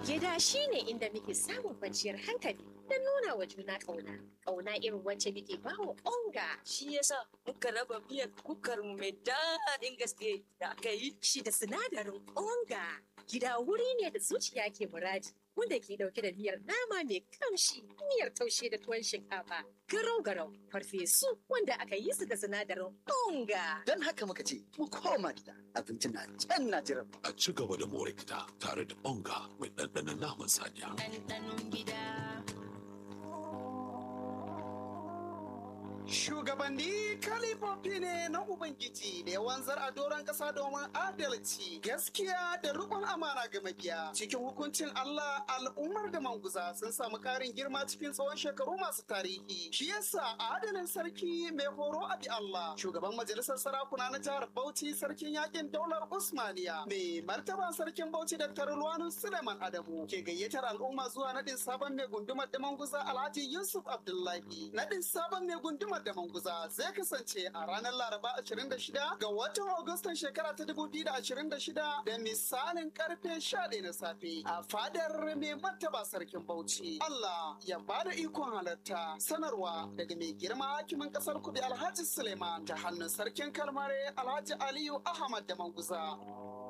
Gida shi ne inda muke samun kwanciyar hankali don nuna wa juna ƙauna. Ƙauna irin wacce muke ba wa onga. Shi yasa muka raba miyar kukar mu mai daɗin gaske da aka yi. Shi da sinadarin onga. Gida wuri ne da zuciya ke muradi. Wanda ke dauke da miyar nama mai kamshi, miyar taushe da tuwon shinkafa, garau-garau, farfesu wanda aka yi su da sinadarin onga. Don haka muka ce, mu koma gida, abinci na can na jiran mu. A ci gaba da more gida tare da onga mai ɗanɗanon naman saniya. Ɗanɗanon gida. Shugabanni kalifofi ne na Ubangiji da ya wanzar a doron ƙasa domin adalci, gaskiya da riƙon amana ga mabiya. Cikin hukuncin Allah al'ummar da manguza sun samu ƙarin girma cikin tsawon shekaru masu tarihi. Shi yasa adalin sarki mai horo a bi Allah, shugaban majalisar sarakuna na jihar Bauchi sarkin yakin daular Usmaniya, mai martaba sarkin Bauchi Dr. Luwanu Suleiman Adamu ke gayyatar al'umma zuwa naɗin sabon mai gundumar da manguza Alhaji Yusuf Abdullahi. Naɗin sabon mai gundumar da manguza zai kasance a ranar Laraba 26 ga watan Agustan shekara ta 2026 da misalin karfe 11 na safe a fadar mai martaba sarkin Bauchi. Allah ya bada ikon halarta sanarwa daga mai girma hakimin kasar Kubi Alhaji Suleiman ta hannun sarkin Kalmare Alhaji Aliyu Ahmad da Manguza.